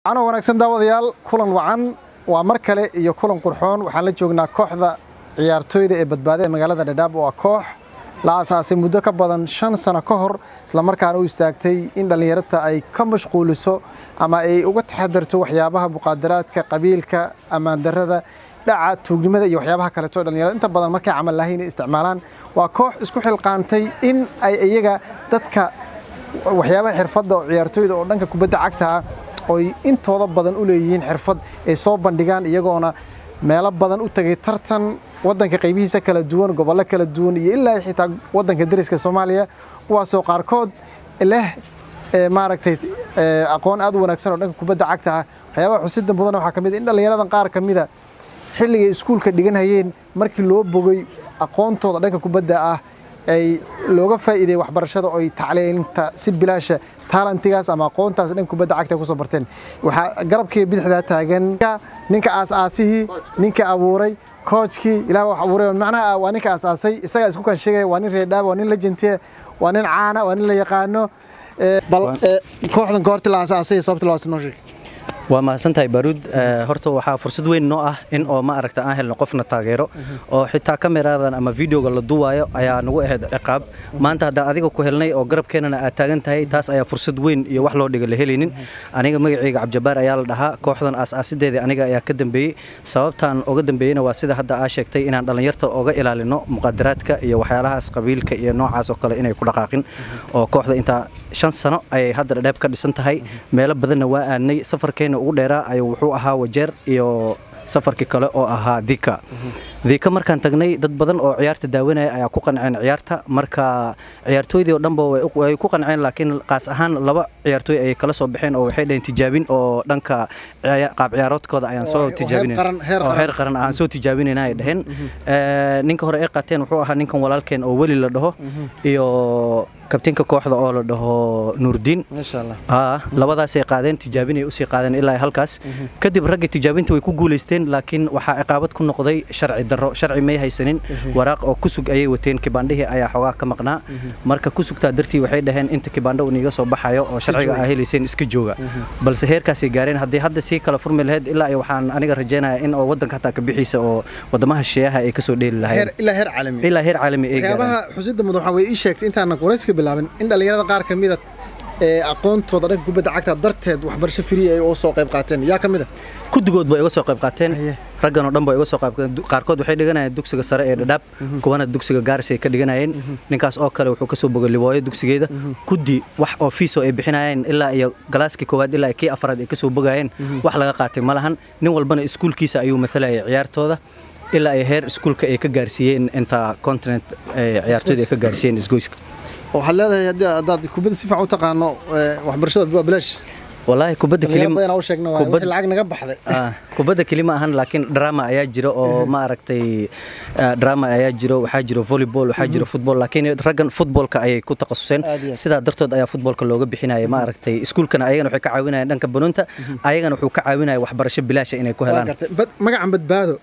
ano wanaagsan daawadayaal kulan wacan waa mar kale iyo kulan qurxoon waxaan la joognaa kooxda ciyaartooyda ee badbaada ee magaalada dhadhaab waa koox la aasaasay muddo ka badan shan sano ka hor islamarkaana u istaagtay in dhallinyarada ay ka mashquuliso ama ay uga taxadarto waxyaabaha muqaadaraadka qabiilka ammaandarrada dhaca tuugnimada iyo waxyaabaha kaleeto dhallinyarada inta badan markay camal lahayn ay isticmaalaan waa koox isku xilqaantay in ay iyaga dadka waxyaabaha xirfadda oo ciyaartooyda oo dhanka kubadda cagta ah oy intooda badan u leeyihiin xirfad ay soo bandhigaan iyagoona meelo badan u tagay tartan waddanka qaybihiisa kala duwan gobollo kala duwan iyo ilaa xitaa waddanka dariska soomaaliya kuwaasoo qaarkood leh maaragtay aqoon aad u wanaagsan oo dhanka kubadda cagta ah waxyaabaha xusida mudan waxaa ka mid in dhallinyaradan qaar ka mida xilligay iskuulka dhiganhayeen markii loo bogay aqoontooda dhanka kubadda ah ay looga faa'iideeyey waxbarashada oo ay tacliinta si bilaasha taalantigaas ama aqoontaas dhanka kubadda cagta ku soo barteen waxaa garabkii bidixdaa taagan ninka aas-aasihii ninka abuuray koojkii ilaah wax abuuray macnaha waa ninka aas-aasay isagaa isku kan sheegaya waa nin reedhaaba waa nin legentie waa nin caana waa nin la yaqaano bal kooxdan goorti la aas-aasay sababta loo noo sheeg waa mahadsantahay baaruud horta waxaa fursad weyn noo ah in oo ma aragta aan helno qofna taageero oo xitaa kameradan ama videoga la duwaayo ayaa nagu ahayd ciqaab maanta haddaan adiga ku helnay oo garabkeenana aad taagan tahay taas ayaa fursad weyn iyo wax loo dhiga la helaynin aniga magacayga cabdijabaar ayaa la dhahaa kooxdan aas-aasideedii aniga ayaa ka dambeeyey sababtaan oga dambeeyeyna waa sida hadda aa sheegtay inaan dhallinyarta oga ilaalino muqadaraadka iyo waxyaalahaas qabiilka iyo noocaas oo kale inay ku dhaqaaqin oo kooxda intaa shan sano ayay hadda dhadheeb ka dhisan tahay meelo badanna waa aadnay safarkeena ugu dheeraa ayuu wuxuu ahaa wajeer iyo safarkii kale oo ahaa dika dika markaan tagnay dad badan oo ciyaarta daawanaya ayaa ku qanceen ciyaarta marka ciyaartooydii oo dhanba way ku qanceen laakiin qaas ahaan laba ciyaartooy ayay kala soo baxeen oo waxay dhaheen tijaabin oo dhanka qaab ciyaaroodkooda ayaan soo tijaabinoo heer qaran aan soo tijaabinayna ay dhaheen ninka hore ay qaateen wuxuu ahaa ninkan walaalkeen oo weli la dhaho iyo kabtinka kooxda oo la dhaho nuurdiin labadaasay qaadeen tijaabinay usii qaadeen ilaa halkaas kadib ragga tijaabinta way ku guulaysteen laakiin waxaa ciqaabad ku noqday sharci darro sharci may haysanin waraaq oo kusug ayay wateen kibaandhihii ayaa xoogaa ka maqnaa marka kusugtaa dartii waxay dhaheen inta kibaandho uniiga soo baxayo oo sharciga aa helayseen iska jooga balse heerkaasay gaareen haddii hadda sii kala furmi lahayd ilaa waxaan aniga rajaynayaa in oo waddanka hataa ka bixiisa oo wadamaha shisheeyaha ay kasoo dheeli lahayn ilaa heer caalami ilaa heer caalami ay waxyaabaha xusida mudan waxaa way ii sheegtay intaanan warayska bilaabin in dhallinyarada qaar ka mida ee aqoontooda dhanka kubadda cagta darteed waxbarasho free ay uga soo qayb qaateen yaa ka mid a kudigood bay uga soo qayb qaateen raggan oo dhan bay uga soo qayb qaateen qaarkood waxay dhiganayeen dugsiga sare ee dhadhaab kuwana dugsiga gaaris ay ka dhiganayeen ninkaas oo kale wuxuu kasoo bogay libooyo dugsigeeda kudi wax oo fiiso ay bixinayeen ilaa iyo galaaskii koowaad ilaa kii afraad ay kasoo bogayeen wax laga qaatay ma lahan nin walbana iskuulkiisa ayuu mathalayay ciyaartooda ilaa ay heer iskuulka ay ka gaarsiiyeen inta continent ciyaartooyda ay ka gaarsiiyeen isgoyska waxaad leedahay haddii haddaad kubadda si fiican u taqaano waxbarashada waa bilaash والله كبدا كلمة أنا وش شقنا كبدا العقد نجا بحذ آه كبدا كلمة أهن لكن دراما أياجرو أو ما أركتي دراما أياجرو وحاجرو فولي بول وحاجرو فوتبول لكن رجن فوتبول كأي كنت تخصصين سيدا درتود أيا فوتبول كلوجا بحنا ما أركتي سكول كان أيجن وحكي عاونا دنك بنونتا أيجن وحكي عاونا وحبرش بلاش إنه كهلان ما عم بتبادو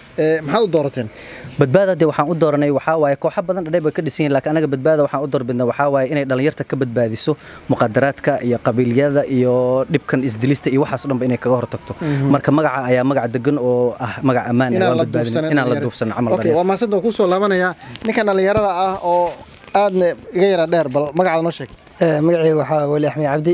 محل دورتين badbaada de waxaan u dooranay waxaa waaye kooxa badan dhadhay bay ka dhisan yihin laakiin anaga badbaada waxaan u doorbidna waxaa waaye inay dhallinyarta ka badbaadiso muqadaraadka iyo qabiilyada iyo dhibkan isdilista iyo waxaas dhanba inay kaga hortagto marka magaca ayaa magac degan oo ah magac ammaan inaan la duufsan camal waa maasanta oo kusoo laabanayaa ninkan dhallinyarada ah oo aadna iga yara dheer bal magacaada noo sheeg magacayga waxaa weli axmed cabdi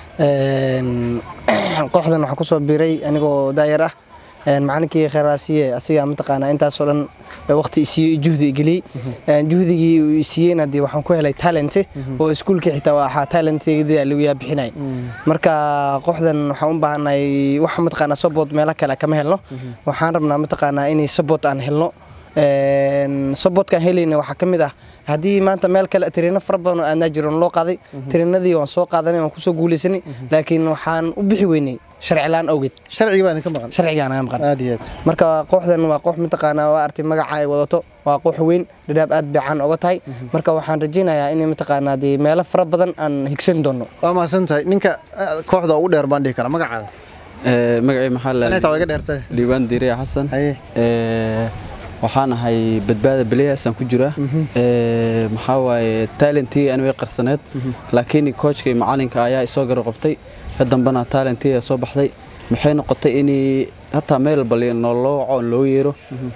kooxdan waxaa kusoo biiray anigoo daayar ah macalinkii kheyraasiye asiga mataqaanaa intaasoo dhan waqti isiiye juhdi geliyey juhdigii uu isiiyeyna dee waxaan ku helay talente oo iskuulkii xitaa waxaa talenteeda lagu yaa bixinay marka kooxdan waxaan u baahanay wax mataqaanaa sabot meelo kale kama helno waxaan rabnaa mataqaanaa inay sabot aan helno sabotkaan helayna waxaa ka mid ah haddii maanta meel kale tiriino fara badan oo aadnaa jiroon loo qaaday tiriinadii waan soo qaadanay waan kusoo guulaysanay laakiin waxaan u bixi weynay sharci laan awgeed sharciga baa idinka maqan sharcigaan naga maqan aad iyo aad marka kooxdan waa koox mataqaanaa waa artay magaca ay wadato waa koox weyn dhadhaab aad bay caan oga tahay marka waxaan rajaynayaa in mataqaanaa dee meelo fara badan aan higsan doono waa mahadsan tahay ninka kooxda ugu dheer baan dhihi karaa magacaada magacii maxaa la inay taa iga dheertay diiwaan diiriya xasan waxaan ahay badbaada beleyaasaan ku jira maxaa waaye talentii anigay qarsaneed laakiin coachka iyo macalinka ayaa isoo garab qabtay ka dambana talentii soo baxday maxay noqotay in hataa meel bali noloo waco on loo yeero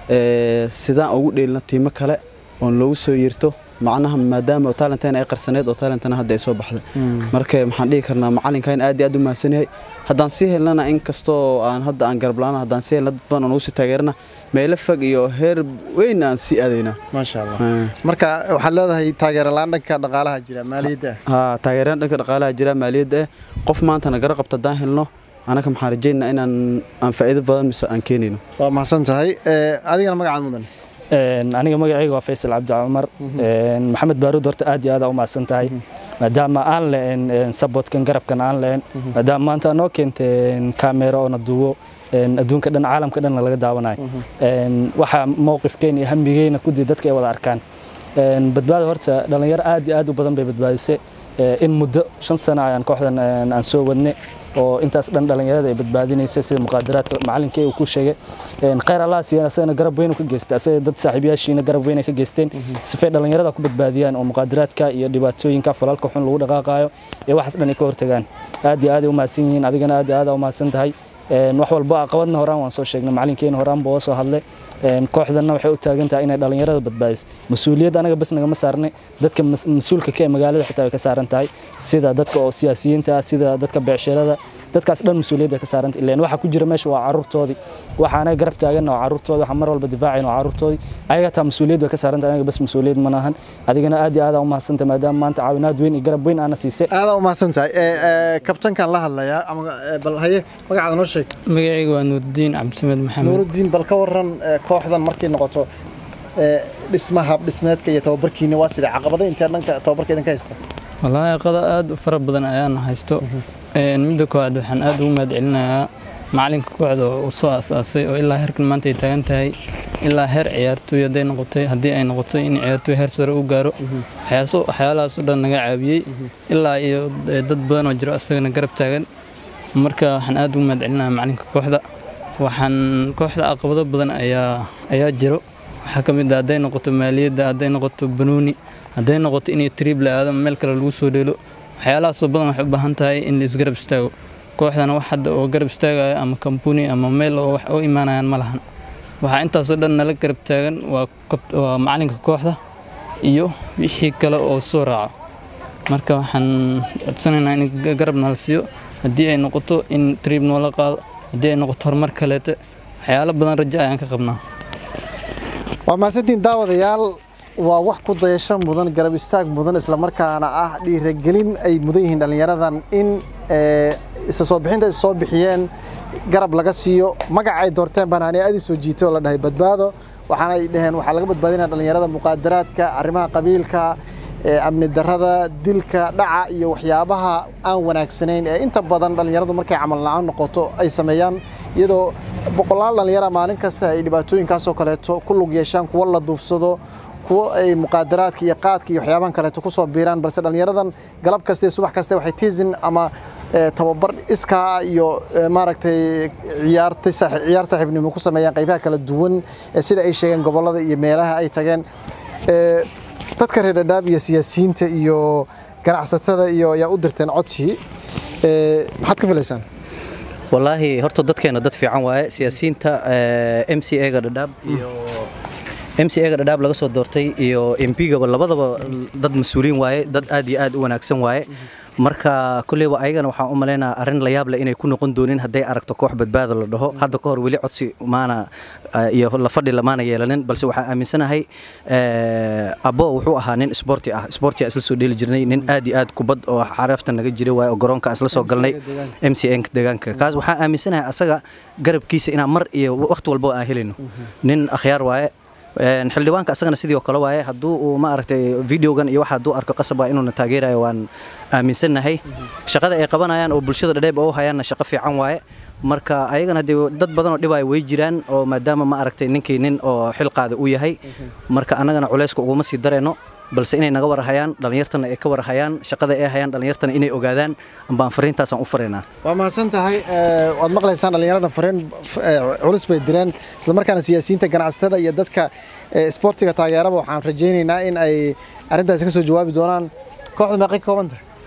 Ee, sidaan ugu dheelino tiimo kale oon loogu soo yeerto macnaha maadaama talenteen ay qarsaneed oo talentana hadda ay soo baxday marka maxaan dhihi karnaa macalinkan aad iyo aad u mahadsan yahay haddaan sii helnana inkastoo aan hadda aan garablaana haddaan sii helna dad badan oo nagu sii taageerana meelo fog iyo heer weyn aan sii aadaynaa maasha allah Ah. marka waxaad leedahay taageero la-aan dhanka dhaqaalaha jira maaliyadda ah haa taageeraan dhanka dhaqaalaha jira maaliyadda eh qof maantana gara qabta haddaan helno anaka maxaan rajaynaa inaan aan faa'iido badan mise aan keenayno waa mahadsan tahay Ee, adigana magacaad mudan Een, aniga magacayga waa faysal cabdi cumar Een, maxamed baaruud horta aad iyo aad u mahadsan tahay maadaama aan leen sabotkan garabkan aan leen maadaama maanta noo keentay kaamero oo na duubo een, adduunka dhan caalamka dhan laga daawanayo Een, waxaa mowqifkeena iyo hambigeyna kudii dadka ay wada arkaan Een, badbaado horta dhalinyaro aad iyo aad u badan bay badbaadisay Ee, in muddo shan sano ayaan kooxdan een, aan soo wadnay oo intaas dhan dhalinyarada ay badbaadinaysay sida muqaadaraadka macalinkii uu ku sheegay Een, khayr allah siiyan asagana garab weyn uu ka geystay asaga dad saaxiibayaashiina garab weyn ay ka geysteen sifay dhalinyarada ku badbaadiyaan oo muqaadaraadka iyo dhibaatooyinka falalka xun lagu dhaqaaqaayo iyo waxaas dhan ay ka hortagaan aad iyo aad ay u mahadsan yihiin adigana aad iyo aad aa u mahadsan tahay Een, wax walba caqabadna horaan waan soo sheegnay macalinkeena horaan buu soo hadlay Een, kooxdanna waxay u taagan tahay inay dhalinyarada badbaadiso mas-uuliyadda anaga bas nagama saarnay dadka mas- mas-uulka ka ee magaalada xitaa way ka saaran tahay sida dadka oo siyaasiyiinta ah sida dadka beecshirada dadkaas dhan mas-uuliyadda ka saaranta ileen waxa ku jira meesha waa caruurtoodii waxaana garab taaganna waa caruurtoodii waxaan mar walba difaacayna waa caruurtoodii ayaga taa mas-uuliyad way ka saaranta anaga bas mas-uuliyad ma lahan adigana aad iyo aad aa u mahadsantay maadaama maanta caawinaad weyn iyo garab weyn aana siisay aadaa u mahadsan tahay Ee, ee, kabtankan la hadlayaa ama ee, bal haye magacaada noo sheeg magacayga waa nuurdiin cabdisamed maxamed nuurudiin bal ka waran ee, kooxdan markay noqoto ee, dhismaha dhismeedka iyo tababarkiina waa sida caqabada intee dhanka tababarka idinka haysta wallaahi qada aad u fara badan ayaan haysto Een, midda koowaad waxaan aad ugu mahadcelinayaa macalinka kooxda oo soo asaasay oo ilaa heerkan maanta ay taagan tahay ilaa heer ciyaartooy hadday noqotay haddii ay noqotay in ciyaartooy heer sare u gaaro waxyaaso- waxyaalahaas oo dhan naga caawiyey ilaa iyo eh, dad badan oo jiro asagana garab taagan marka waxaan aad ugu mahadcelinayaa macalinka kooxda waxaan kooxda caqabado badan ayaa ayaa jiro waxaa ka mid ah hadday noqoto maaliyadda hadday noqoto banuuni hadday noqoto inay triib la aado meel kale lagu soo dheelo waxyaalahaasoo badan waxay u baahan tahay in la isgarab istaago kooxdana wax hadda oo garab istaagaya ama kambuni ama meel oo wax u imaanayaan ma lahan waxaa intaasoo dhan nala garab taagan waa kab- waa macalinka kooxda iyo wixii kale oo soo raaco marka waxaan codsanaynaa in ga- garab nala siiyo haddii ay noqoto in triib noola qaado haddii ay noqoto horumar kaleete waxyaalo badan rajo ayaan ka qabnaa waa mahadsantiin daawadayaal waa wax ku dayasho mudan garab istaag mudan islamarkaana ah dhiiragelin ay mudan yihiin dhallinyaradan in ee, isa soo bixinta is soo bixiyeen garab laga siiyo magac ay doorteen baan ani aad i soo jiitay oo la dhahay badbaado waxaana ay dhaheen waxaa laga badbaadinaya dhallinyarada muqaadaraadka arrimaha qabiilka ee, amni darrada dilka dhaca iyo waxyaabaha aan wanaagsanayn ee inta badan dhallinyaradu markay camal la-aan noqoto ay sameeyaan iyadoo boqolaal dhallinyara maalin kasta ay dhibaatooyinkaasoo kaleeto ku lug yeeshaan kuwo la duufsado kuwo ay muqaadaraadka iyo qaadka iyo waxyaabahan kaleeto ku soo biiraan balse dhallinyaradan galab kaste subax kaste waxay tiisin ama ee, tababar iskaa iyo ee, maaragtay ciyaarta saaxi- ciyaar saaxiibnimo ku sameeyaan qaybaha kala duwan ee sida ay sheegeen gobollada iyo meelaha ay tageen Ee, dadka reer dhadhaab iyo siyaasiyiinta iyo ganacsatada iyo ayaa u dirteen codsi Ee, maxaad ka filaysaan wallaahi horta dadkeena dad fiican waaye siyaasiyiinta m c a ga dhadhaab iyo m c a ga dhadhaab laga soo doortay iyo m p gaba labadaba dad mas-uuliin waaye dad aad iyo aad u wanaagsan waaye marka kulleyba ayagana waxaan u maleynayaa arrin la yaab leh inay ku noqon doonin hadday aragto koox badbaado la dhaho hadda ka hor weli codsi maana eh, iyo la fadhi lamaana yeelanin balse waxaan aaminsanahay eh, abo wuxuu ahaa nin sporti ah sporti isla soo dheeli jirnay nin aad iyo aad kubad oo xarafta naga jiray waaye oo garoonka aan isla soo galnay m c n deegaanka kaas waxaan aaminsanahay asaga garabkiisa inaan mar iyo waqti walba aan helayno nin akhyaar waaye Een, xildhibaanka asagana sidii oo kale waaye hadduu uu ma aragtay videogan iyo waxa hadduu arko qasab waa inuuna taageerayo waan aaminsannahay shaqada ay qabanayaan oo bulshada dhadheeb oo u hayaanna shaqo fiican waaye marka ayagana haddii dad badan oo dhibaya way jiraan oo maadaama ma aragtay ninkii nin oo xil qaada uu yahay marka annagana culayska uguma sii darayno balse inay naga warhayaan dhallinyartana ay ka warhayaan shaqada ay hayaan dhallinyartana inay ogaadaan ambaan fariintaasaan u faraynaa waa mahadsan tahay ee, waad maqlaysaan dhallinyarada fareen f- ee, culus bay direen islamarkaana siyaasiyiinta ganacsatada iyo dadka ee, isboortiga taageeraba waxaan rajaynaynaa in ay arrintaasi ka soo jawaabi doonaan kooxda meeqay ka kooban tahay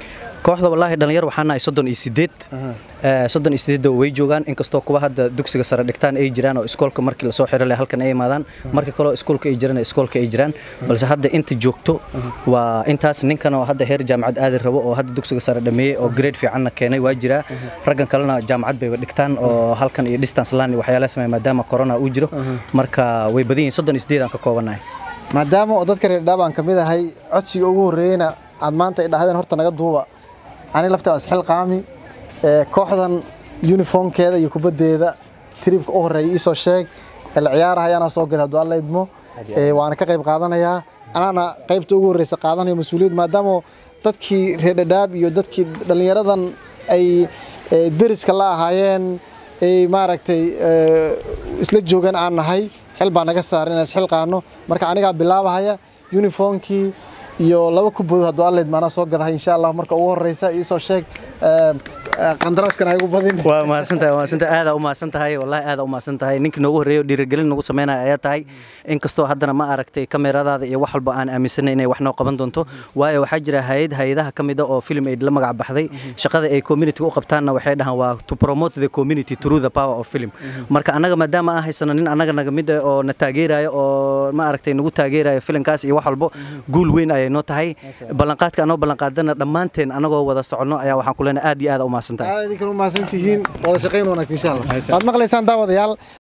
kooxda wallaahi dhalinyar waxaan nahay soddon iyo sideed Eh, soddon iyo sideedda way joogaan inkastoo kuwa hadda dugsiga sare dhigtaan ay jiraan oo iskoolka markii lasoo xiro leh halkan ay imaadaan markii kaleo iskoolka ay jiraan iskoolka ay jiraan balse hadda inta joogto waa intaas ninkan oo hadda heer jaamacad aadi rabo oo hadda dugsiga sare dhameeyey oo grade fiicanna keenay waa jiraa raggan kalena jaamacad bayba dhigtaan oo halkan iyo distance land iyo waxyaalaha sameeya maadaama corona uu jiro marka way badan yihiin soddon iyo sideed aan ka koobannahay maadaama oo dadka reer dhadhaab aan ka mid ahay codsiga ugu horreeyeyna aad maanta ay dhahdeen horta naga duuba ani lafta waa isxil qaami ee, kooxdan uniformkeeda iyo kubaddeeda tribka u horreeya iisoo sheeg la ciyaarahay anaa soo gada hadduu alla idmo Ee, waana ka qayb qaadanayaa anaana qaybta ugu horreysa qaadanayo mas-uuliyad maadaama dadkii reer dhadhaab iyo dadkii dhallinyaradan ay ee, deriska la ahaayeen ay maaragtay ee, isla joogan aan nahay xil baa naga saaran inaan isxil qaadno marka anigaa bilaabahaya uniformkii iyo laba kubood hadduu alla idmo anaa soo gadahay insha allah marka ugu horreysa iisoo sheeg ee, ee, qandaraaskan ha igu badin waa mahadsantahay waa mahadsantahay aadaa u mahadsan tahay wallaahi aadaa u mahadsan tahay ninkii noogu horreeyo dhiirigelin nagu sameynaya ayaa tahay inkastoo haddana ma aragtay kameradaada iyo wax walba aan aaminsanay inay wax noo qaban doonto waayo waxaa jira hay-ad hay-adaha ka mid a oo film aid la magac baxday shaqada ay community u qabtaanna waxay dhahaan waa to promote the community through the power of film marka annaga maadaama aan haysano nin annaga naga mid ah oo na taageerayo oo ma aragtay nagu taageerayo filimkaas iyo wax walbo guul weyn ayay noo tahay ballanqaadka anoo ballanqaadana dhammaanteen anagoo wada soconno ayaa waxaan ku leenahay aad iyo aad u mahadsantahay aad idinkan u mahadsan tihiin wada shaqayn wanaagsan insha allah waad maqlaysaan daawadayaal